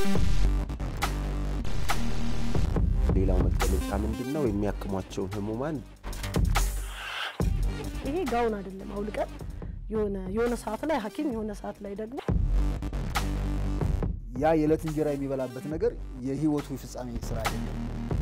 ሌላው መገለጫ ምንድን ነው? የሚያክሟቸውን ህሙማን ይሄ ጋውን አይደለም አውልቀን የሆነ የሆነ ሰዓት ላይ ሐኪም የሆነ ሰዓት ላይ ደግሞ ያ የዕለት እንጀራ የሚበላበት ነገር የህይወቱ ፍጻሜ ስራ አይደለም።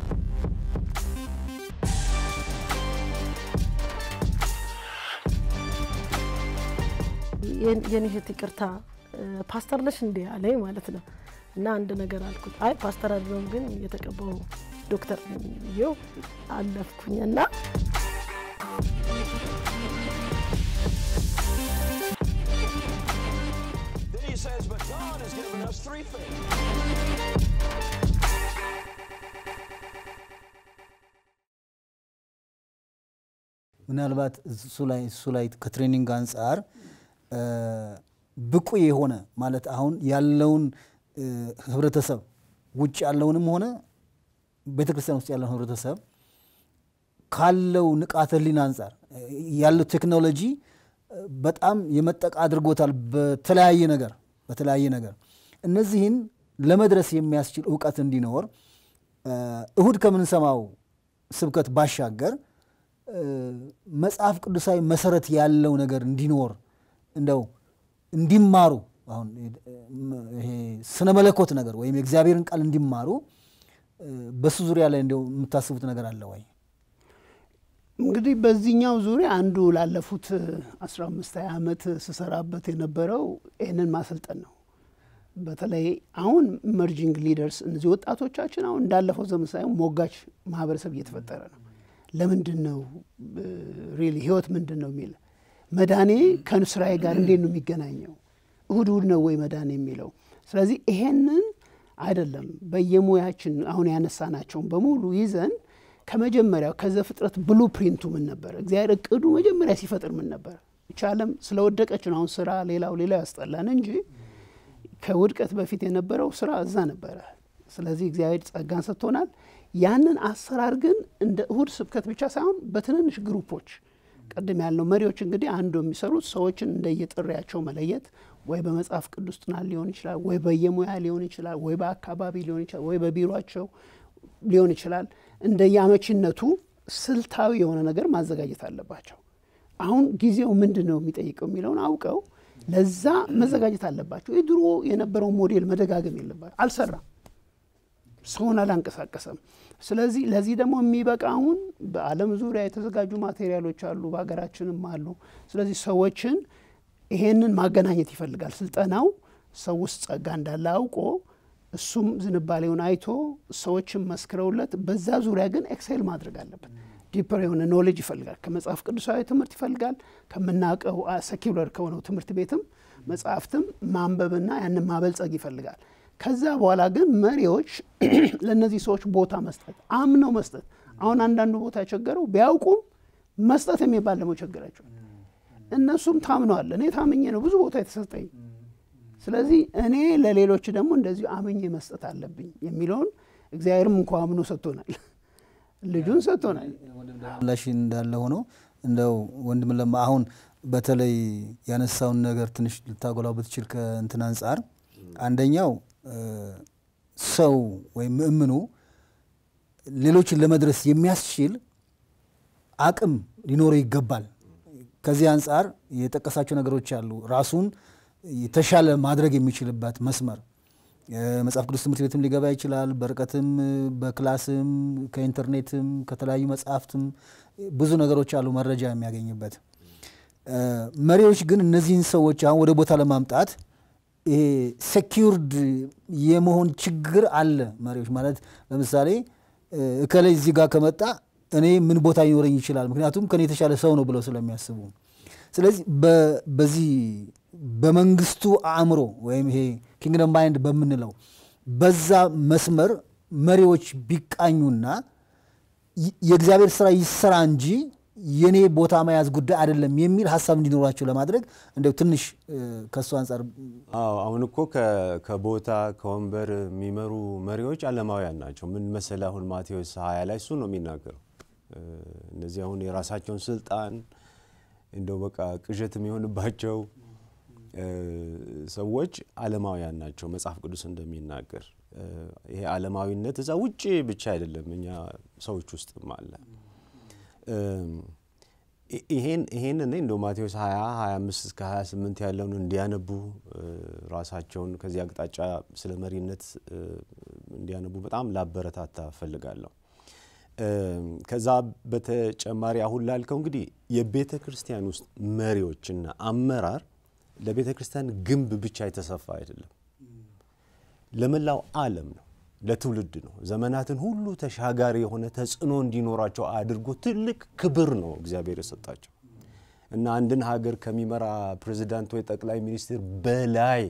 የኔ እህት ይቅርታ ፓስተር ነሽ እንዴ አለኝ ማለት ነው። እና አንድ ነገር አልኩት። አይ ፓስተር አይደለሁም ግን የተቀባው ዶክተር ነኝ ብዬው አለፍኩኝ እና Then he says, But God has given us three things. ምናልባት እሱ ላይ እሱ ላይ ከትሬኒንግ አንጻር ብቁ የሆነ ማለት አሁን ያለውን ህብረተሰብ ውጭ ያለውንም ሆነ ቤተክርስቲያን ውስጥ ያለውን ህብረተሰብ ካለው ንቃተ ህሊና አንጻር ያለው ቴክኖሎጂ በጣም የመጠቃ አድርጎታል። በተለያየ ነገር በተለያየ ነገር እነዚህን ለመድረስ የሚያስችል እውቀት እንዲኖር እሁድ ከምንሰማው ስብከት ባሻገር መጽሐፍ ቅዱሳዊ መሰረት ያለው ነገር እንዲኖር እንደው እንዲማሩ አሁን ይሄ ስነ መለኮት ነገር ወይም የእግዚአብሔርን ቃል እንዲማሩ በሱ ዙሪያ ላይ እንደው የምታስቡት ነገር አለ ወይ? እንግዲህ በዚህኛው ዙሪያ አንዱ ላለፉት 15 20 ዓመት ስሰራበት የነበረው ይህንን ማሰልጠን ነው። በተለይ አሁን ኢመርጂንግ ሊደርስ እነዚህ ወጣቶቻችን አሁን እንዳለፈው ዘመን ሳይሆን ሞጋች ማህበረሰብ እየተፈጠረ ነው። ለምንድን ነው ሪሊ ህይወት ምንድን ነው የሚል መዳኔ ከስራዬ ጋር እንዴት ነው የሚገናኘው? እሁድ እሁድ ነው ወይ መዳኔ የሚለው? ስለዚህ ይሄንን አይደለም በየሙያችን አሁን ያነሳናቸውን በሙሉ ይዘን ከመጀመሪያው ከዘፍጥረት ብሉ ፕሪንቱ ምን ነበር? እግዚአብሔር እቅዱ መጀመሪያ ሲፈጥር ምን ነበር? ይህች ዓለም ስለወደቀች ነው አሁን ስራ ሌላው ሌላው ያስጠላን እንጂ ከውድቀት በፊት የነበረው ስራ እዛ ነበረ። ስለዚህ እግዚአብሔር ጸጋን ሰጥቶናል። ያንን አሰራር ግን እንደ እሁድ ስብከት ብቻ ሳይሆን በትንንሽ ግሩፖች ቅድም ያልነው መሪዎች እንግዲህ አንዱ የሚሰሩት ሰዎችን እንደየጥሪያቸው መለየት ወይ በመጽሐፍ ቅዱስ ጥናት ሊሆን ይችላል፣ ወይ በየሙያ ሊሆን ይችላል፣ ወይ በአካባቢ ሊሆን ይችላል፣ ወይ በቢሮቸው ሊሆን ይችላል። እንደየአመቺነቱ ስልታዊ የሆነ ነገር ማዘጋጀት አለባቸው። አሁን ጊዜው ምንድን ነው የሚጠይቀው የሚለውን አውቀው ለዛ መዘጋጀት አለባቸው። የድሮ የነበረውን ሞዴል መደጋገም የለባቸው። አልሰራም፣ ሰውን አላንቀሳቀሰም። ስለዚህ ለዚህ ደግሞ የሚበቃ አሁን በዓለም ዙሪያ የተዘጋጁ ማቴሪያሎች አሉ፣ በሀገራችንም አሉ። ስለዚህ ሰዎችን ይሄንን ማገናኘት ይፈልጋል። ስልጠናው ሰው ውስጥ ጸጋ እንዳለ አውቆ እሱም ዝንባሌውን አይቶ ሰዎችን መስክረውለት በዛ ዙሪያ ግን ኤክሴል ማድረግ አለበት። ዲፐር የሆነ ኖሌጅ ይፈልጋል። ከመጽሐፍ ቅዱሳዊ ትምህርት ይፈልጋል። ከምናውቀው ሰኪውለር ከሆነው ትምህርት ቤትም መጽሐፍትም ማንበብና ያንን ማበልጸግ ይፈልጋል። ከዛ በኋላ ግን መሪዎች ለእነዚህ ሰዎች ቦታ መስጠት፣ አምነው መስጠት። አሁን አንዳንዱ ቦታ የቸገረው ቢያውቁም መስጠት የሚባል ደግሞ ቸገራቸው። እነሱም ታምነዋል። እኔ ታምኜ ነው ብዙ ቦታ የተሰጠኝ። ስለዚህ እኔ ለሌሎች ደግሞ እንደዚሁ አምኜ መስጠት አለብኝ የሚለውን እግዚአብሔርም እንኳ አምኖ ሰጥቶናል፣ ልጁን ሰጥቶናል። ምላሽ እንዳለ ሆኖ እንደው ወንድም ለማ አሁን በተለይ ያነሳውን ነገር ትንሽ ልታጎላው ብትችል ከእንትን አንጻር አንደኛው ሰው ወይም ምእምኑ ሌሎችን ለመድረስ የሚያስችል አቅም ሊኖረው ይገባል። ከዚህ አንጻር የጠቀሳቸው ነገሮች አሉ። ራሱን የተሻለ ማድረግ የሚችልበት መስመር መጽሐፍ ቅዱስ ትምህርት ቤትም ሊገባ ይችላል። በርቀትም፣ በክላስም፣ ከኢንተርኔትም፣ ከተለያዩ መጽሐፍትም ብዙ ነገሮች አሉ መረጃ የሚያገኝበት። መሪዎች ግን እነዚህን ሰዎች አሁን ወደ ቦታ ለማምጣት ይሄ ሴኪውርድ የመሆን ችግር አለ። መሪዎች ማለት ለምሳሌ እከላይ እዚህ ጋር ከመጣ እኔ ምን ቦታ ሊኖረኝ ይችላል፣ ምክንያቱም ከኔ የተሻለ ሰው ነው ብለው ስለሚያስቡ። ስለዚህ በዚህ በመንግስቱ አእምሮ ወይም ይሄ ኪንግደም ማይንድ በምንለው በዛ መስመር መሪዎች ቢቃኙና የእግዚአብሔር ስራ ይሰራ እንጂ የኔ ቦታ መያዝ ጉዳይ አይደለም የሚል ሀሳብ እንዲኖራቸው ለማድረግ እንደው ትንሽ ከእሱ አንጻር አዎ አሁን እኮ ከቦታ ከወንበር የሚመሩ መሪዎች ዓለማውያን ናቸው። ምን መሰለህ አሁን ማቴዎስ ሀያ ላይ እሱ ነው የሚናገረው። እነዚህ አሁን የራሳቸውን ስልጣን እንደው በቃ ቅዠት የሚሆንባቸው እ፣ ሰዎች ዓለማውያን ናቸው መጽሐፍ ቅዱስ እንደሚናገር እ፣ ይሄ ዓለማዊነት እዛ ውጭ ብቻ አይደለም እኛ ሰዎች ውስጥም አለ እም፣ ይ- ይሄን ይሄን እኔ እንደው ማቴዎስ 20 25 እስከ 28 ያለውን እንዲያነቡ እ፣ ራሳቸውን ከዚህ አቅጣጫ ስለ መሪነት እ፣ እንዲያነቡ በጣም ላበረታታ እፈልጋለሁ። እም፣ ከዛ በተጨማሪ አሁን ላልከው እንግዲህ የቤተ ክርስቲያን ውስጥ መሪዎችና አመራር ለቤተ ክርስቲያን ግንብ ብቻ የተሰፋ አይደለም፣ ለመላው ዓለም ነው፣ ለትውልድ ነው። ዘመናትን ሁሉ ተሻጋሪ የሆነ ተጽዕኖ እንዲኖራቸው አድርጎ ትልቅ ክብር ነው እግዚአብሔር የሰጣቸው እና አንድን ሀገር ከሚመራ ፕሬዚዳንት ወይ ጠቅላይ ሚኒስትር በላይ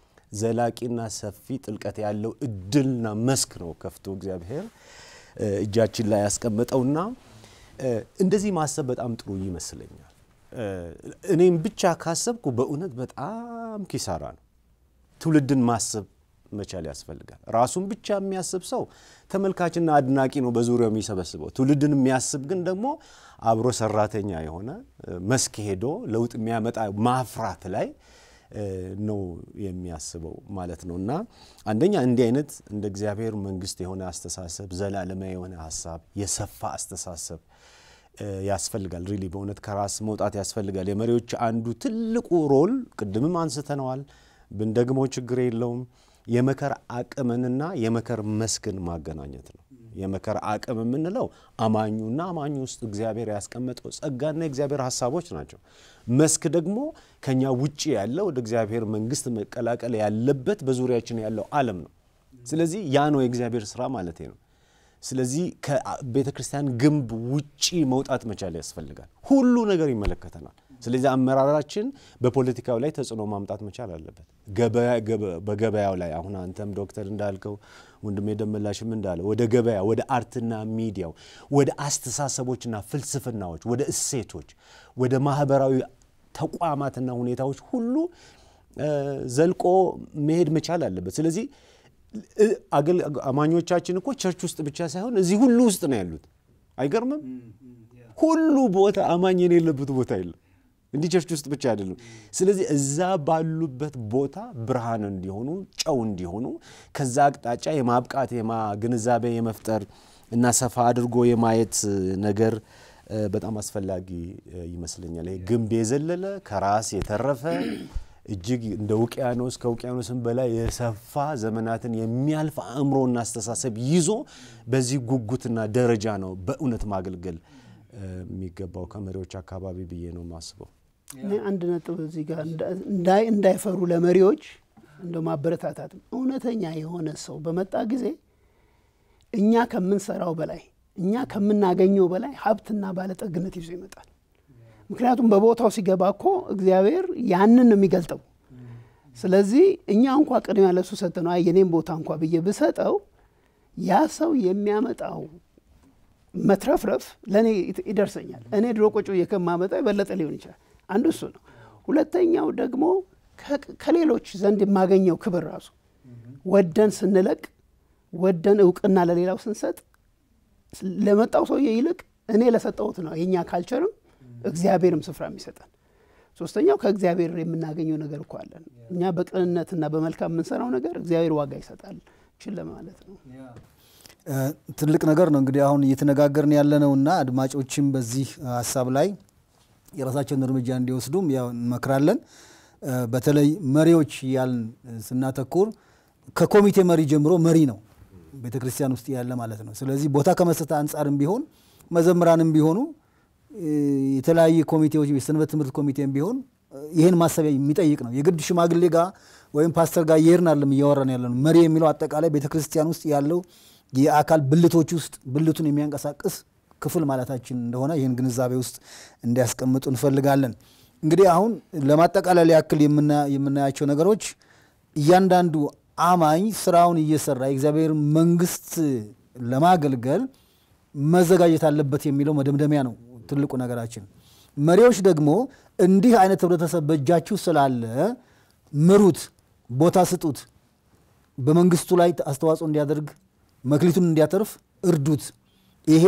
ዘላቂና ሰፊ ጥልቀት ያለው እድልና መስክ ነው ከፍቶ እግዚአብሔር እ፣ እጃችን ላይ ያስቀመጠውና እ፣ እንደዚህ ማሰብ በጣም ጥሩ ይመስለኛል። እ፣ እኔም ብቻ ካሰብኩ በእውነት በጣም ኪሳራ ነው። ትውልድን ማሰብ መቻል ያስፈልጋል። ራሱን ብቻ የሚያስብ ሰው ተመልካችና አድናቂ ነው በዙሪያው የሚሰበስበው። ትውልድን የሚያስብ ግን ደግሞ አብሮ ሰራተኛ የሆነ እ፣ መስክ ሄዶ ለውጥ የሚያመጣ ማፍራት ላይ እ፣ ነው የሚያስበው ማለት ነው። እና አንደኛ እንዲህ አይነት እንደ እግዚአብሔር መንግስት የሆነ አስተሳሰብ፣ ዘላለማዊ የሆነ ሀሳብ፣ የሰፋ አስተሳሰብ እ፣ ያስፈልጋል። ሪሊ በእውነት ከራስ መውጣት ያስፈልጋል። የመሪዎች አንዱ ትልቁ ሮል ቅድምም አንስተነዋል፣ ብንደግመው ችግር የለውም የመከር አቅምንና የመከር መስክን ማገናኘት ነው። የመከር አቅም የምንለው አማኙና አማኙ ውስጥ እግዚአብሔር ያስቀመጠው ጸጋና የእግዚአብሔር ሀሳቦች ናቸው። መስክ ደግሞ ከኛ ውጭ ያለ ወደ እግዚአብሔር መንግስት መቀላቀል ያለበት በዙሪያችን ያለው ዓለም ነው። ስለዚህ ያ ነው የእግዚአብሔር ስራ ማለት ነው። ስለዚህ ከቤተ ክርስቲያን ግንብ ውጪ መውጣት መቻል ያስፈልጋል። ሁሉ ነገር ይመለከተናል። ስለዚህ አመራራችን በፖለቲካው ላይ ተጽዕኖ ማምጣት መቻል አለበት። ገበያ- ገበ- በገበያው ላይ አሁን አንተም ዶክተር እንዳልከው ወንድሜ ደመላሽም እንዳለ ወደ ገበያ፣ ወደ አርትና ሚዲያው፣ ወደ አስተሳሰቦችና ፍልስፍናዎች፣ ወደ እሴቶች፣ ወደ ማህበራዊ ተቋማትና ሁኔታዎች ሁሉ እ፣ ዘልቆ መሄድ መቻል አለበት። ስለዚህ እ፣ አገል- አማኞቻችን እኮ ቸርች ውስጥ ብቻ ሳይሆን እዚህ ሁሉ ውስጥ ነው ያሉት። አይገርምም? ሁሉ ቦታ አማኝ የሌለበት ቦታ የለም። እንዲህ ቸርች ውስጥ ብቻ አይደለም። ስለዚህ እዛ ባሉበት ቦታ ብርሃን እንዲሆኑ ጨው እንዲሆኑ ከዛ አቅጣጫ የማብቃት የማ ግንዛቤ የመፍጠር እና ሰፋ አድርጎ የማየት ነገር እ፣ በጣም አስፈላጊ እ፣ ይመስለኛል። ይሄ ግንብ የዘለለ ከራስ የተረፈ እጅግ እንደ ውቅያኖስ ከውቅያኖስም በላይ የሰፋ ዘመናትን የሚያልፍ አእምሮና አስተሳሰብ ይዞ በዚህ ጉጉትና ደረጃ ነው በእውነት ማገልገል እ፣ የሚገባው ከመሪዎች አካባቢ ብዬ ነው የማስበው። እኔ አንድ ነጥብ እዚህ ጋር እንዳይ እንዳይፈሩ ለመሪዎች እንደ ማበረታታትም እውነተኛ የሆነ ሰው በመጣ ጊዜ እኛ ከምንሰራው በላይ እኛ ከምናገኘው በላይ ሀብትና ባለጠግነት ይዞ ይመጣል። ምክንያቱም በቦታው ሲገባ እኮ እግዚአብሔር ያንን ነው የሚገልጠው። ስለዚህ እኛ እንኳ ቅድሚያ ለሱ ሰጠነው፣ አይ የኔም ቦታ እንኳ ብዬ ብሰጠው ያ ሰው የሚያመጣው መትረፍረፍ ለእኔ ይት- ይደርሰኛል። እኔ ድሮ ቁጭ ብዬ ከማመጣው የበለጠ ሊሆን ይችላል። አንዱ እሱ ነው። ሁለተኛው ደግሞ ከ- ከሌሎች ዘንድ የማገኘው ክብር ራሱ ወደን ስንለቅ ወደን እውቅና ለሌላው ስንሰጥ ለመጣው ሰውዬ ይልቅ እኔ ለሰጠሁት ነው የእኛ ካልቸርም እግዚአብሔርም ስፍራ የሚሰጠን። ሶስተኛው ከእግዚአብሔር የምናገኘው ነገር እኮ አለን። እኛ በቅንነትና በመልካም የምንሰራው ነገር እግዚአብሔር ዋጋ ይሰጣል። ችል ለማለት ነው። እ፣ ትልቅ ነገር ነው እንግዲህ አሁን እየተነጋገርን ያለነውና አድማጮችም በዚህ ሀሳብ ላይ የራሳቸውን እርምጃ እንዲወስዱም ያው እንመክራለን። እ፣ በተለይ መሪዎች ያልን ስናተኩር ከኮሚቴ መሪ ጀምሮ መሪ ነው ቤተ ክርስቲያን ውስጥ ያለ ማለት ነው። ስለዚህ ቦታ ከመስጠት አንጻርም ቢሆን መዘምራንም ቢሆኑ እ፣ የተለያየ ኮሚቴዎች የሰንበት ትምህርት ኮሚቴም ቢሆን እ፣ ይህን ማሰቢያ የሚጠይቅ ነው። የግድ ሽማግሌ ጋር ወይም ፓስተር ጋር እየሄድን አይደለም እያወራን ያለ ነው። መሪ የሚለው አጠቃላይ ቤተ ክርስቲያን ውስጥ ያለው የአካል ብልቶች ውስጥ ብልቱን የሚያንቀሳቅስ ክፍል ማለታችን እንደሆነ ይህን ግንዛቤ ውስጥ እንዲያስቀምጡ እንፈልጋለን። እንግዲህ አሁን ለማጠቃለል ያክል የምና- የምናያቸው ነገሮች እያንዳንዱ አማኝ ስራውን እየሰራ የእግዚአብሔር መንግስት ለማገልገል መዘጋጀት አለበት የሚለው መደምደሚያ ነው ትልቁ ነገራችን። መሪዎች ደግሞ እንዲህ አይነት ህብረተሰብ በእጃችሁ ስላለ ምሩት፣ ቦታ ስጡት፣ በመንግስቱ ላይ አስተዋጽኦ እንዲያደርግ መክሊቱን እንዲያተርፍ እርዱት። ይሄ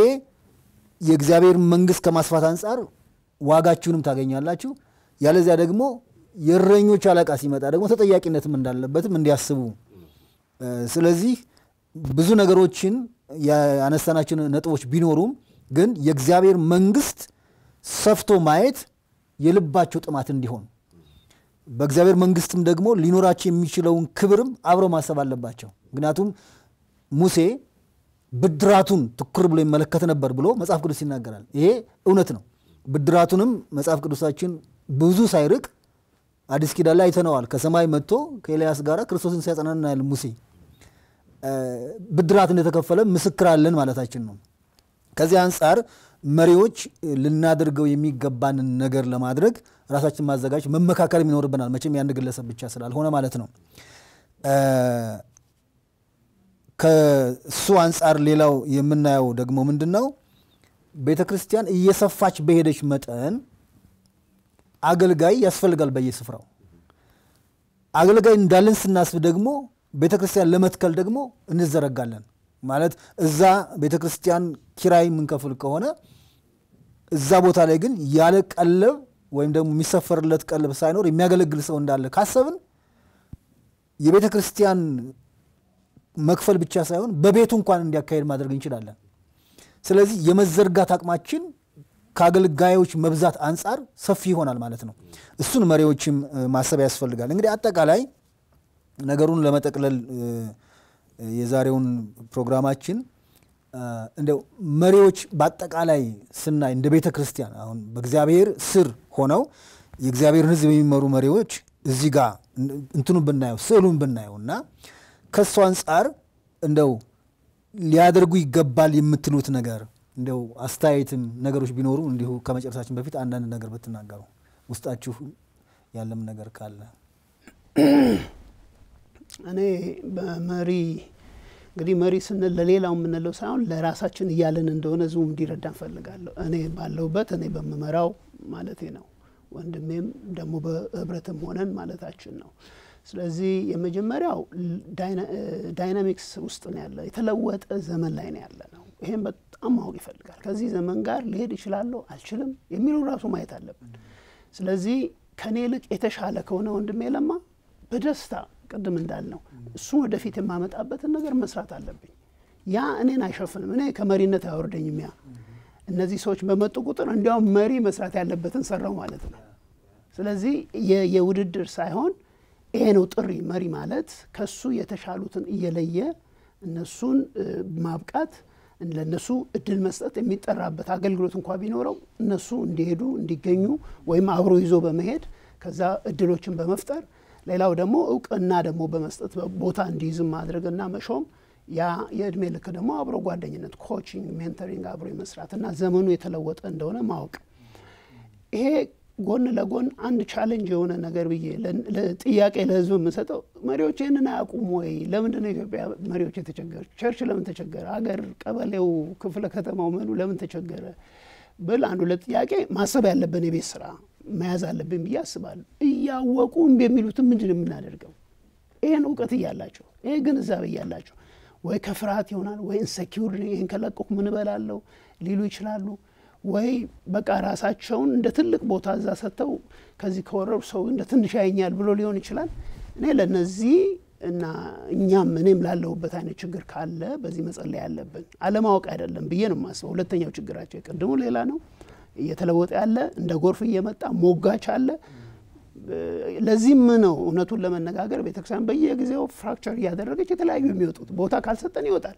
የእግዚአብሔር መንግስት ከማስፋት አንጻር ዋጋችሁንም ታገኛላችሁ። ያለዚያ ደግሞ የእረኞች አለቃ ሲመጣ ደግሞ ተጠያቂነትም እንዳለበትም እንዲያስቡ እ፣ ስለዚህ ብዙ ነገሮችን ያነሳናቸው ነጥቦች ቢኖሩም ግን የእግዚአብሔር መንግስት ሰፍቶ ማየት የልባቸው ጥማት እንዲሆን በእግዚአብሔር መንግስትም ደግሞ ሊኖራቸው የሚችለውን ክብርም አብረው ማሰብ አለባቸው። ምክንያቱም ሙሴ ብድራቱን ትኩር ብሎ ይመለከት ነበር ብሎ መጽሐፍ ቅዱስ ይናገራል። ይሄ እውነት ነው። ብድራቱንም መጽሐፍ ቅዱሳችን ብዙ ሳይርቅ አዲስ ኪዳን ላይ አይተነዋል። ከሰማይ መጥቶ ከኤልያስ ጋር ክርስቶስን ሲያጸና እናያለን። ሙሴ እ፣ ብድራት እንደተከፈለ ምስክር አለን ማለታችን ነው። ከዚህ አንጻር መሪዎች ልናደርገው የሚገባንን ነገር ለማድረግ ራሳችን ማዘጋጀት መመካከልም ይኖርብናል። መቼም የአንድ ግለሰብ ብቻ ስላልሆነ ማለት ነው። እ፣ ከሱ አንጻር ሌላው የምናየው ደግሞ ምንድን ነው? ቤተ ክርስቲያን እየሰፋች በሄደች መጠን አገልጋይ ያስፈልጋል በየስፍራው። አገልጋይ እንዳለን ስናስብ ደግሞ ቤተ ክርስቲያን ለመትከል ደግሞ እንዘረጋለን። ማለት እዛ ቤተ ክርስቲያን ኪራይ የምንከፍል ከሆነ እዛ ቦታ ላይ ግን ያለ ቀለብ ወይም ደግሞ የሚሰፈርለት ቀለብ ሳይኖር የሚያገለግል ሰው እንዳለ ካሰብን የቤተ ክርስቲያን መክፈል ብቻ ሳይሆን በቤቱ እንኳን እንዲያካሄድ ማድረግ እንችላለን። ስለዚህ የመዘርጋት አቅማችን ከአገልጋዮች መብዛት አንጻር ሰፊ ይሆናል ማለት ነው። እሱን መሪዎችም እ፣ ማሰብ ያስፈልጋል። እንግዲህ አጠቃላይ ነገሩን ለመጠቅለል እ፣ የዛሬውን ፕሮግራማችን እ፣ እንደው መሪዎች በአጠቃላይ ስናይ እንደ ቤተ ክርስቲያን አሁን በእግዚአብሔር ስር ሆነው የእግዚአብሔርን ሕዝብ የሚመሩ መሪዎች እዚህ ጋር እንትኑ ብናየው ስዕሉን ብናየው እና ከእሱ አንጻር እንደው ሊያደርጉ ይገባል የምትሉት ነገር እንደው አስተያየትም ነገሮች ቢኖሩ እንዲሁ ከመጨረሳችን በፊት አንዳንድ ነገር ብትናገሩ ውስጣችሁ ያለም ነገር ካለ እኔ በመሪ እንግዲህ መሪ ስንል ለሌላው የምንለው ሳይሆን ለራሳችን እያለን እንደሆነ ህዝቡ እንዲረዳ እንፈልጋለሁ። እኔ ባለሁበት እኔ በምመራው ማለቴ ነው። ወንድሜም ደግሞ በህብረትም ሆነን ማለታችን ነው። ስለዚህ የመጀመሪያው ዳይናሚክስ ውስጥ ነው ያለ የተለወጠ ዘመን ላይ ነው ያለ ነው። ይሄም በጣም ማወቅ ይፈልጋል። ከዚህ ዘመን ጋር ሊሄድ ይችላለሁ አልችልም የሚለው ራሱ ማየት አለብን። ስለዚህ ከኔ ይልቅ የተሻለ ከሆነ ወንድሜ ለማ በደስታ ቅድም እንዳልነው እሱን ወደፊት የማመጣበትን ነገር መስራት አለብኝ። ያ እኔን አይሸፍንም። እኔ ከመሪነት አያወርደኝም። ያ እነዚህ ሰዎች በመጡ ቁጥር እንዲያውም መሪ መስራት ያለበትን ሰራው ማለት ነው። ስለዚህ የ- የውድድር ሳይሆን ይሄ ነው ጥሪ። መሪ ማለት ከሱ የተሻሉትን እየለየ እነሱን እ፣ ማብቃት ለእነሱ እድል መስጠት የሚጠራበት አገልግሎት እንኳ ቢኖረው እነሱ እንዲሄዱ እንዲገኙ ወይም አብሮ ይዞ በመሄድ ከዛ እድሎችን በመፍጠር ሌላው ደግሞ እውቅና ደግሞ በመስጠት ቦታ እንዲይዝም ማድረግና መሾም ያ የእድሜ ልክ ደግሞ አብሮ ጓደኝነት፣ ኮቺንግ፣ ሜንተሪንግ አብሮ የመስራት እና ዘመኑ የተለወጠ እንደሆነ ማወቅ ይሄ ጎን ለጎን አንድ ቻሌንጅ የሆነ ነገር ብዬ ለ- ለ- ጥያቄ ለህዝብ የምሰጠው መሪዎች ይህንን አያውቁም ወይ? ለምንድን ነው የኢትዮጵያ መሪዎች የተቸገሩ? ቸርች ለምን ተቸገረ? አገር፣ ቀበሌው፣ ክፍለ ከተማው ምኑ ለምን ተቸገረ ብል አንዱ ለጥያቄ ማሰብ ያለብን የቤት ስራ መያዝ አለብን ብዬ አስባለሁ። እያወቁ እምቢ የሚሉትን ምንድን ነው የምናደርገው? ይህን እውቀት እያላቸው ይህ ግንዛቤ እያላቸው ወይ ከፍርሃት ይሆናል ወይ ኢንሰኪውር ይህን ከለቀኩ ምን እበላለሁ ሊሉ ይችላሉ። ወይ በቃ ራሳቸውን እንደ ትልቅ ቦታ እዛ ሰጥተው ከዚህ ከወረሩ ሰው እንደ ትንሽ ያየኛል ብሎ ሊሆን ይችላል። እኔ ለነዚህ እና እኛም እኔም ላለሁበት አይነት ችግር ካለ በዚህ መጸለይ ያለብን አለማወቅ አይደለም ብዬ ነው የማስበው። ሁለተኛው ችግራቸው የቅድሙ ሌላ ነው። እየተለወጠ ያለ እንደ ጎርፍ እየመጣ ሞጋች አለ። ለዚህም ነው እውነቱን ለመነጋገር ቤተክርስቲያን በየጊዜው ፍራክቸር እያደረገች የተለያዩ የሚወጡት ቦታ ካልሰጠን ይወጣል።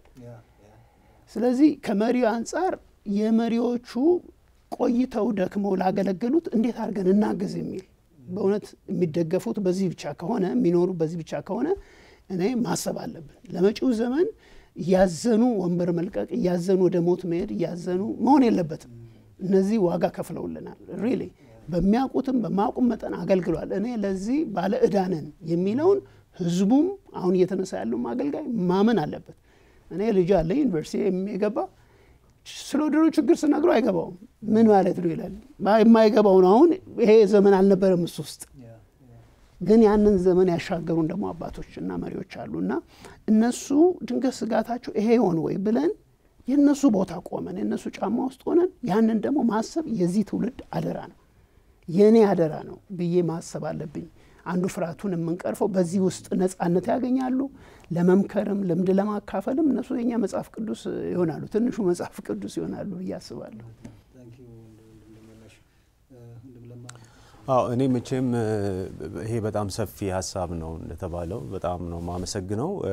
ስለዚህ ከመሪው አንጻር የመሪዎቹ ቆይተው ደክመው ላገለገሉት እንዴት አድርገን እናግዝ የሚል በእውነት የሚደገፉት በዚህ ብቻ ከሆነ የሚኖሩ በዚህ ብቻ ከሆነ እኔ ማሰብ አለብን። ለመጪው ዘመን እያዘኑ ወንበር መልቀቅ፣ እያዘኑ ወደ ሞት መሄድ፣ እያዘኑ መሆን የለበትም። እነዚህ ዋጋ ከፍለውልናል። ሪሊ በሚያውቁትም በማያውቁም መጠን አገልግሏል። እኔ ለዚህ ባለ ዕዳ ነን የሚለውን ህዝቡም አሁን እየተነሳ ያለው አገልጋይ ማመን አለበት። እኔ ልጅ አለ ዩኒቨርሲቲ የሚገባ ስለ ወደሮ ችግር ስነግረው አይገባውም። ምን ማለት ነው ይላል። የማይገባው ነው። አሁን ይሄ ዘመን አልነበረም እሱ ውስጥ ግን ያንን ዘመን ያሻገሩን ደግሞ አባቶች እና መሪዎች አሉ እና እነሱ ድንገት ስጋታቸው ይሄ ይሆን ወይ ብለን የእነሱ ቦታ ቆመን የእነሱ ጫማ ውስጥ ሆነን ያንን ደግሞ ማሰብ የዚህ ትውልድ አደራ ነው። የእኔ አደራ ነው ብዬ ማሰብ አለብኝ። አንዱ ፍርሃቱን የምንቀርፈው በዚህ ውስጥ ነጻነት ያገኛሉ። ለመምከርም ልምድ ለማካፈልም እነሱ የኛ መጽሐፍ ቅዱስ ይሆናሉ፣ ትንሹ መጽሐፍ ቅዱስ ይሆናሉ ብዬ አስባለሁ። አዎ እኔ መቼም እ፣ ይሄ በጣም ሰፊ ሀሳብ ነው እንደተባለው በጣም ነው ማመሰግነው። እ፣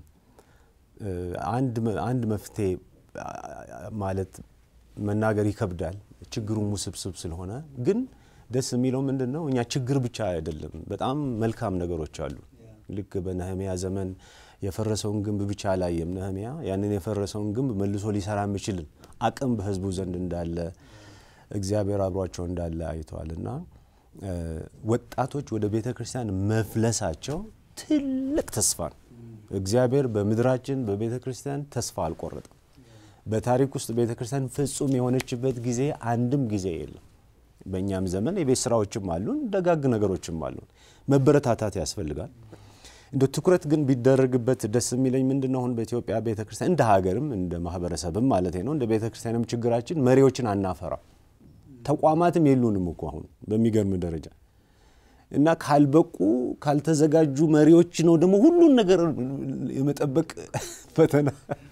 እ፣ አንድ መ- አንድ መፍትሄ አ- አ- ማለት መናገር ይከብዳል፣ ችግሩም ውስብስብ ስለሆነ። ግን ደስ የሚለው ምንድን ነው እኛ ችግር ብቻ አይደለም፣ በጣም መልካም ነገሮች አሉ። ልክ በነህሚያ ዘመን የፈረሰውን ግንብ ብቻ አላየም ነህሚያ። ያንን የፈረሰውን ግንብ መልሶ ሊሰራ የሚችል አቅም በህዝቡ ዘንድ እንዳለ እግዚአብሔር አብሯቸው እንዳለ አይተዋል እና እ፣ ወጣቶች ወደ ቤተ ክርስቲያን መፍለሳቸው ትልቅ ተስፋ ነው። እግዚአብሔር በምድራችን በቤተ ክርስቲያን ተስፋ አልቆረጠም። በታሪክ ውስጥ ቤተ ክርስቲያን ፍጹም የሆነችበት ጊዜ አንድም ጊዜ የለም። በእኛም ዘመን የቤት ስራዎችም አሉን፣ ደጋግ ነገሮችም አሉን። መበረታታት ያስፈልጋል። እንደ ትኩረት ግን ቢደረግበት ደስ የሚለኝ ምንድን ነው አሁን በኢትዮጵያ ቤተ ክርስቲያን እንደ ሀገርም እንደ ማህበረሰብም ማለት ነው እንደ ቤተ ክርስቲያንም ችግራችን መሪዎችን አናፈራ ተቋማትም የሉንም እኮ አሁን በሚገርም ደረጃ እና ካልበቁ ካልተዘጋጁ መሪዎች ነው ደግሞ ሁሉን ነገር የመጠበቅ ፈተና።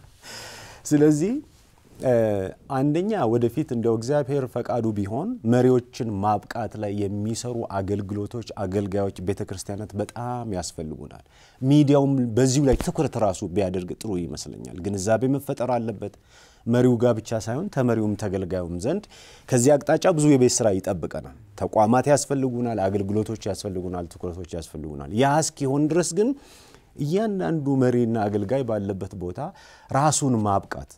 ስለዚህ እ፣ አንደኛ ወደፊት እንደው እግዚአብሔር ፈቃዱ ቢሆን መሪዎችን ማብቃት ላይ የሚሰሩ አገልግሎቶች፣ አገልጋዮች ቤተ ክርስቲያናት በጣም ያስፈልጉናል። ሚዲያውም በዚሁ ላይ ትኩረት ራሱ ቢያደርግ ጥሩ ይመስለኛል። ግንዛቤ መፈጠር አለበት መሪው ጋር ብቻ ሳይሆን ተመሪውም ተገልጋዩም ዘንድ ከዚህ አቅጣጫ ብዙ የቤት ስራ ይጠብቀናል። ተቋማት ያስፈልጉናል፣ አገልግሎቶች ያስፈልጉናል፣ ትኩረቶች ያስፈልጉናል። ያ እስኪሆን ድረስ ግን እያንዳንዱ መሪና አገልጋይ ባለበት ቦታ ራሱን ማብቃት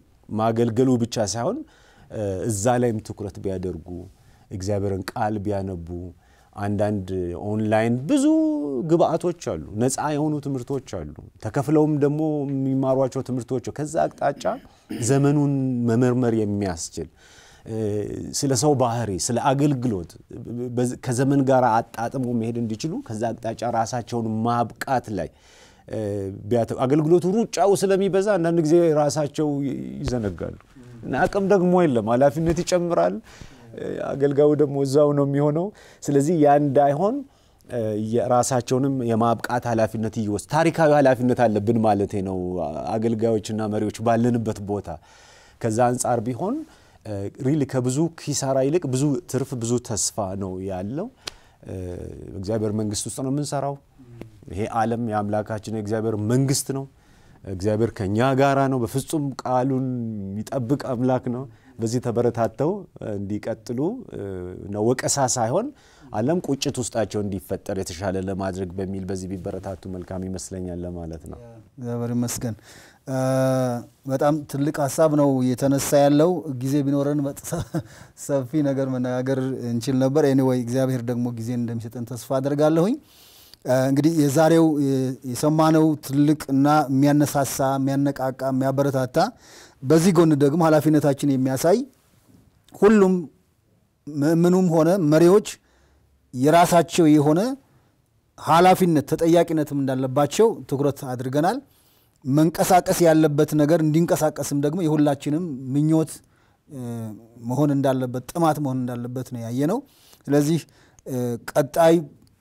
ማገልገሉ ብቻ ሳይሆን እ፣ እዛ ላይም ትኩረት ቢያደርጉ እግዚአብሔርን ቃል ቢያነቡ አንዳንድ ኦንላይን ብዙ ግብአቶች አሉ፣ ነፃ የሆኑ ትምህርቶች አሉ፣ ተከፍለውም ደግሞ የሚማሯቸው ትምህርቶች ከዛ አቅጣጫ ዘመኑን መመርመር የሚያስችል እ፣ ስለ ሰው ባህሪ፣ ስለ አገልግሎት በዝ- ከዘመን ጋር አጣጥሞ መሄድ እንዲችሉ ከዛ አቅጣጫ ራሳቸውን ማብቃት ላይ እ፣ ቢያተ- አገልግሎቱ ሩጫው ስለሚበዛ አንዳንድ ጊዜ ራሳቸው ይ- ይዘነጋሉ እና አቅም ደግሞ የለም፣ ኃላፊነት ይጨምራል። እ፣ አገልጋዩ ደግሞ እዛው ነው የሚሆነው። ስለዚህ ያ እንዳይሆን እ፣ የራሳቸውንም የማብቃት ኃላፊነት እየወስ ታሪካዊ ኃላፊነት አለብን ማለት ነው። አገልጋዮችና መሪዎች ባለንበት ቦታ ከዛ አንጻር ቢሆን ሪሊ ከብዙ ኪሳራ ይልቅ ብዙ ትርፍ፣ ብዙ ተስፋ ነው ያለው። እ፣ እግዚአብሔር መንግስት ውስጥ ነው የምንሰራው። ይሄ ዓለም የአምላካችን የእግዚአብሔር መንግስት ነው። እግዚአብሔር ከኛ ጋራ ነው። በፍጹም ቃሉን የሚጠብቅ አምላክ ነው። በዚህ ተበረታተው እንዲቀጥሉ እ፣ ነው ወቀሳ ሳይሆን ዓለም ቁጭት ውስጣቸው እንዲፈጠር የተሻለ ለማድረግ በሚል በዚህ ቢበረታቱ መልካም ይመስለኛል ለማለት ነው። እግዚአብሔር ይመስገን። እ፣ በጣም ትልቅ ሀሳብ ነው እየተነሳ ያለው። ጊዜ ቢኖረን በጥ- ሰፊ ነገር መነጋገር እንችል ነበር። ኤኒዌይ እግዚአብሔር ደግሞ ጊዜ እንደሚሰጠን ተስፋ አደርጋለሁኝ። እ፣ እንግዲህ የዛሬው የ- የሰማነው ትልቅ እና የሚያነሳሳ የሚያነቃቃ፣ የሚያበረታታ በዚህ ጎን ደግሞ ኃላፊነታችን የሚያሳይ ሁሉም ምእምኑም ሆነ መሪዎች የራሳቸው የሆነ ኃላፊነት ተጠያቂነትም እንዳለባቸው ትኩረት አድርገናል። መንቀሳቀስ ያለበት ነገር እንዲንቀሳቀስም ደግሞ የሁላችንም ምኞት እ፣ መሆን እንዳለበት ጥማት መሆን እንዳለበት ነው ያየነው። ስለዚህ እ፣ ቀጣይ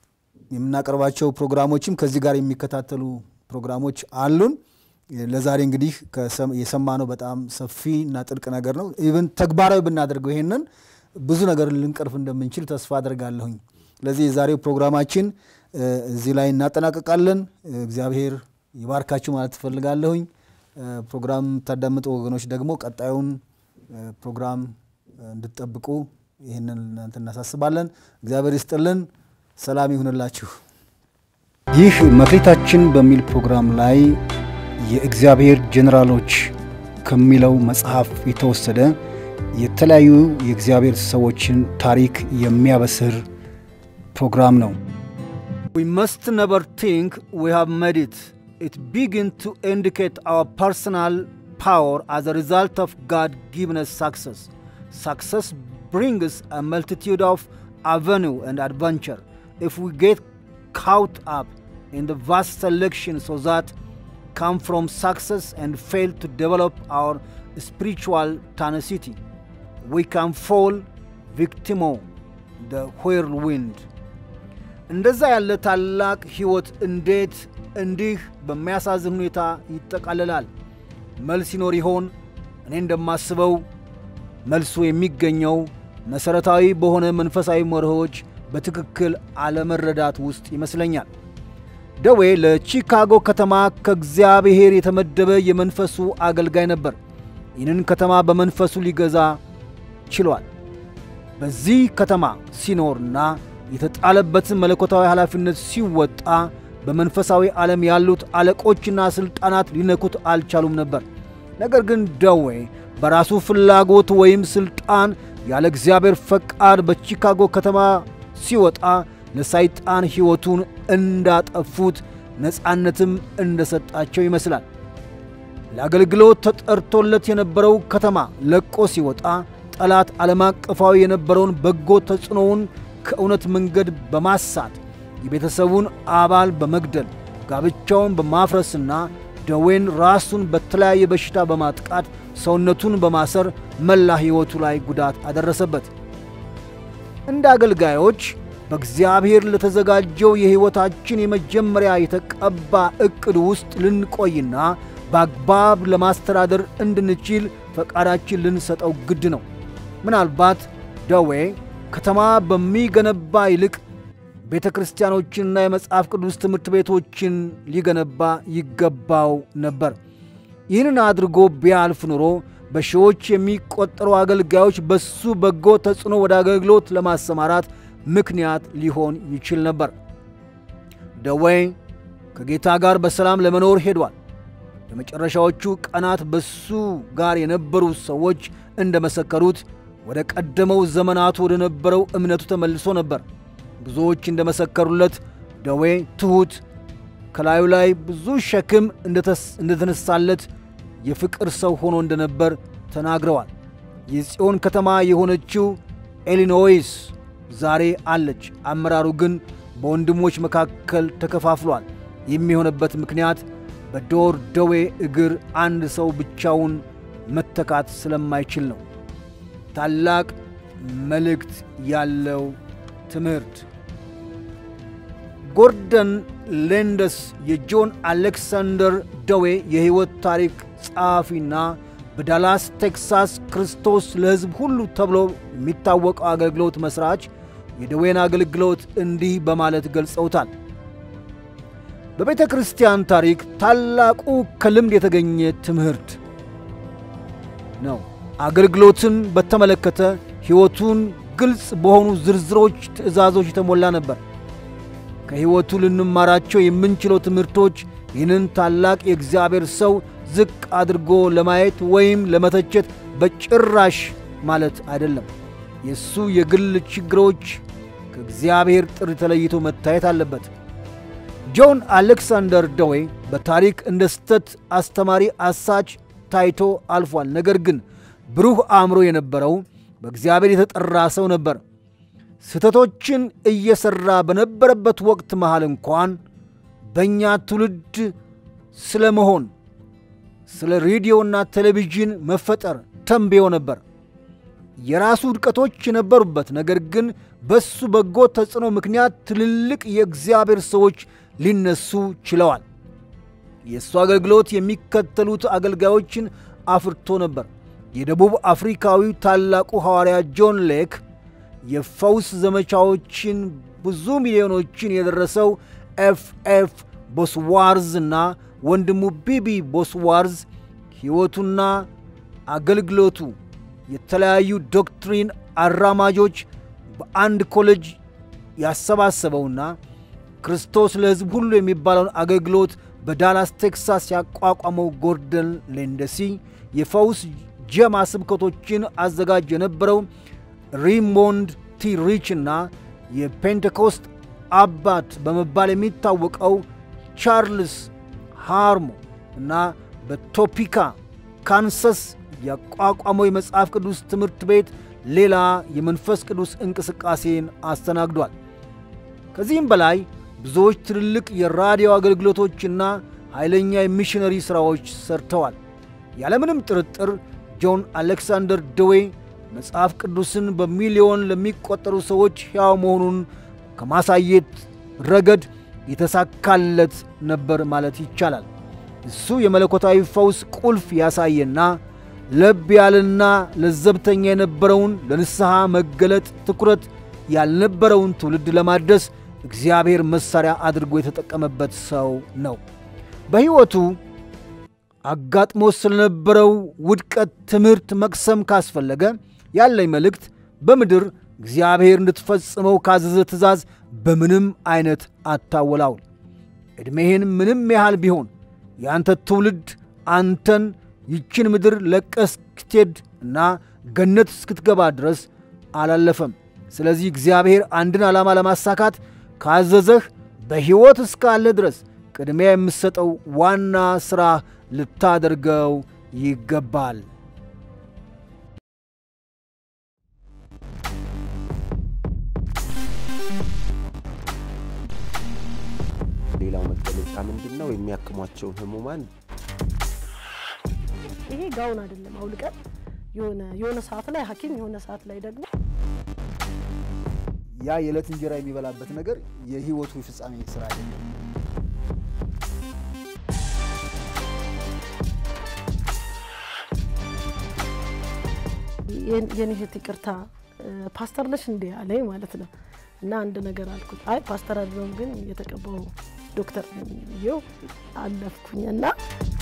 የምናቀርባቸው ፕሮግራሞችም ከዚህ ጋር የሚከታተሉ ፕሮግራሞች አሉን። ለዛሬ እንግዲህ ከሰም- የሰማነው በጣም ሰፊ እና ጥልቅ ነገር ነው። ኢቭን ተግባራዊ ብናደርገው ይሄንን ብዙ ነገር ልንቀርፍ እንደምንችል ተስፋ አደርጋለሁኝ። ስለዚህ የዛሬው ፕሮግራማችን እ፣ እዚህ ላይ እናጠናቀቃለን። እ፣ እግዚአብሔር ይባርካችሁ ማለት ትፈልጋለሁኝ። ፕሮግራም የምታዳምጡ ወገኖች ደግሞ ቀጣዩን እ፣ ፕሮግራም እ፣ እንድትጠብቁ ይህንን እናንተ እናሳስባለን። እግዚአብሔር ይስጥልን። ሰላም ይሁንላችሁ። ይህ መክሊታችን በሚል ፕሮግራም ላይ የእግዚአብሔር ጄኔራሎች ከሚለው መጽሐፍ የተወሰደ የተለያዩ የእግዚአብሔር ሰዎችን ታሪክ የሚያበስር ፕሮግራም ነው። We must never think we have made it. It begins to indicate our personal power as a result of God given us success. Success brings a multitude of avenue and adventure if we get caught up in the vast selection so that come from success and fail to develop our spiritual tenacity. We can fall victimo ደ ሆይር ዊንድ። እንደዛ ያለ ታላቅ ሕይወት እንዴት እንዲህ በሚያሳዝን ሁኔታ ይጠቃለላል? መልስ ይኖር ይሆን? እኔ እንደማስበው መልሱ የሚገኘው መሠረታዊ በሆነ መንፈሳዊ መርሆች በትክክል አለመረዳት ውስጥ ይመስለኛል። ደዌ ለቺካጎ ከተማ ከእግዚአብሔር የተመደበ የመንፈሱ አገልጋይ ነበር። ይህንን ከተማ በመንፈሱ ሊገዛ ችሏል። በዚህ ከተማ ሲኖርና የተጣለበትን መለኮታዊ ኃላፊነት ሲወጣ በመንፈሳዊ ዓለም ያሉት አለቆችና ሥልጣናት ሊነኩት አልቻሉም ነበር። ነገር ግን ደዌ በራሱ ፍላጎት ወይም ሥልጣን ያለ እግዚአብሔር ፈቃድ በቺካጎ ከተማ ሲወጣ ለሰይጣን ሕይወቱን እንዳጠፉት ነፃነትም እንደሰጣቸው ይመስላል። ለአገልግሎት ተጠርቶለት የነበረው ከተማ ለቆ ሲወጣ ጠላት ዓለም አቀፋዊ የነበረውን በጎ ተጽዕኖውን ከእውነት መንገድ በማሳት የቤተሰቡን አባል በመግደል ጋብቻውን በማፍረስና ደዌን ራሱን በተለያየ በሽታ በማጥቃት ሰውነቱን በማሰር መላ ሕይወቱ ላይ ጉዳት አደረሰበት። እንደ አገልጋዮች በእግዚአብሔር ለተዘጋጀው የሕይወታችን የመጀመሪያ የተቀባ ዕቅድ ውስጥ ልንቆይና በአግባብ ለማስተዳደር እንድንችል ፈቃዳችን ልንሰጠው ግድ ነው። ምናልባት ደዌ ከተማ በሚገነባ ይልቅ ቤተ ክርስቲያኖችንና የመጽሐፍ ቅዱስ ትምህርት ቤቶችን ሊገነባ ይገባው ነበር። ይህንን አድርጎ ቢያልፍ ኑሮ በሺዎች የሚቆጠሩ አገልጋዮች በሱ በጎ ተጽዕኖ ወደ አገልግሎት ለማሰማራት ምክንያት ሊሆን ይችል ነበር። ደዌ ከጌታ ጋር በሰላም ለመኖር ሄዷል። የመጨረሻዎቹ ቀናት በሱ ጋር የነበሩ ሰዎች እንደመሰከሩት ወደ ቀደመው ዘመናቱ ወደ ነበረው እምነቱ ተመልሶ ነበር። ብዙዎች እንደመሰከሩለት ደዌ ትሑት፣ ከላዩ ላይ ብዙ ሸክም እንደተነሳለት የፍቅር ሰው ሆኖ እንደነበር ተናግረዋል። የጽዮን ከተማ የሆነችው ኢሊኖይስ ዛሬ አለች። አመራሩ ግን በወንድሞች መካከል ተከፋፍሏል። የሚሆነበት ምክንያት በዶር ደዌ እግር አንድ ሰው ብቻውን መተካት ስለማይችል ነው። ታላቅ መልእክት ያለው ትምህርት ጎርደን ሌንደስ የጆን አሌክሳንደር ደዌ የሕይወት ታሪክ ጸሐፊና በዳላስ ቴክሳስ ክርስቶስ ለሕዝብ ሁሉ ተብሎ የሚታወቀው አገልግሎት መሥራች የደዌን አገልግሎት እንዲህ በማለት ገልጸውታል። በቤተ ክርስቲያን ታሪክ ታላቁ ከልምድ የተገኘ ትምህርት ነው። አገልግሎትን በተመለከተ ሕይወቱን ግልጽ በሆኑ ዝርዝሮች፣ ትእዛዞች የተሞላ ነበር። ከሕይወቱ ልንማራቸው የምንችለው ትምህርቶች ይህንን ታላቅ የእግዚአብሔር ሰው ዝቅ አድርጎ ለማየት ወይም ለመተቸት በጭራሽ ማለት አይደለም። የእሱ የግል ችግሮች ከእግዚአብሔር ጥሪ ተለይቶ መታየት አለበት። ጆን አሌክሳንደር ደዌ በታሪክ እንደ ስተት አስተማሪ አሳች ታይቶ አልፏል። ነገር ግን ብሩህ አእምሮ የነበረው በእግዚአብሔር የተጠራ ሰው ነበር። ስህተቶችን እየሠራ በነበረበት ወቅት መሃል እንኳን በእኛ ትውልድ ስለ መሆን ስለ ሬዲዮና ቴሌቪዥን መፈጠር ተንብዮ ነበር። የራሱ ውድቀቶች የነበሩበት፣ ነገር ግን በሱ በጎ ተጽዕኖ ምክንያት ትልልቅ የእግዚአብሔር ሰዎች ሊነሱ ችለዋል። የእሱ አገልግሎት የሚከተሉት አገልጋዮችን አፍርቶ ነበር። የደቡብ አፍሪካዊው ታላቁ ሐዋርያ ጆን ሌክ የፈውስ ዘመቻዎችን ብዙ ሚሊዮኖችን የደረሰው ኤፍ ኤፍ ቦስዋርዝ እና ወንድሙ ቢቢ ቦስዋርዝ ሕይወቱና አገልግሎቱ የተለያዩ ዶክትሪን አራማጆች በአንድ ኮሌጅ ያሰባሰበውና ክርስቶስ ለሕዝብ ሁሉ የሚባለውን አገልግሎት በዳላስ ቴክሳስ ያቋቋመው ጎርደን ሌንደሲ የፈውስ ጀማ ስብከቶችን አዘጋጅ የነበረው ሪሞንድ ቲ ሪች እና የፔንቴኮስት አባት በመባል የሚታወቀው ቻርልስ ሃርሞ እና በቶፒካ ካንሰስ ያቋቋመው የመጽሐፍ ቅዱስ ትምህርት ቤት ሌላ የመንፈስ ቅዱስ እንቅስቃሴን አስተናግዷል። ከዚህም በላይ ብዙዎች ትልልቅ የራዲዮ አገልግሎቶችና ኃይለኛ የሚሽነሪ ሥራዎች ሰርተዋል። ያለምንም ጥርጥር ጆን አሌክሳንደር ደዌ መጽሐፍ ቅዱስን በሚሊዮን ለሚቆጠሩ ሰዎች ሕያው መሆኑን ከማሳየት ረገድ የተሳካለት ነበር ማለት ይቻላል። እሱ የመለኮታዊ ፈውስ ቁልፍ ያሳየና ለብ ያለና ለዘብተኛ የነበረውን ለንስሐ መገለጥ ትኩረት ያልነበረውን ትውልድ ለማድረስ እግዚአብሔር መሣሪያ አድርጎ የተጠቀመበት ሰው ነው። በሕይወቱ አጋጥሞ ስለነበረው ውድቀት ትምህርት መቅሰም ካስፈለገ ያለኝ መልእክት በምድር እግዚአብሔር እንድትፈጽመው ካዘዘ ትእዛዝ በምንም አይነት አታወላውል። ዕድሜህን ምንም ያህል ቢሆን የአንተ ትውልድ አንተን ይችን ምድር ለቀህ እስክትሄድ እና ገነት እስክትገባ ድረስ አላለፈም። ስለዚህ እግዚአብሔር አንድን ዓላማ ለማሳካት ካዘዘህ በሕይወት እስካለ ድረስ ቅድሚያ የምትሰጠው ዋና ሥራ ልታደርገው ይገባል። ሌላው መገለጫ ምንድን ነው? የሚያክሟቸውን ህሙማን ይሄ ጋውን አይደለም አውልቀን የሆነ የሆነ ሰዓት ላይ ሐኪም የሆነ ሰዓት ላይ ደግሞ ያ የዕለት እንጀራ የሚበላበት ነገር የሕይወቱ ፍጻሜ ስራ አይደለም። የኔ እህት ይቅርታ ፓስተር ነሽ እንዴ አለኝ ማለት ነው። እና አንድ ነገር አልኩት። አይ ፓስተር አይደለሁም ግን የተቀባው ዶክተር ነኝ ብዬው አለፍኩኝ እና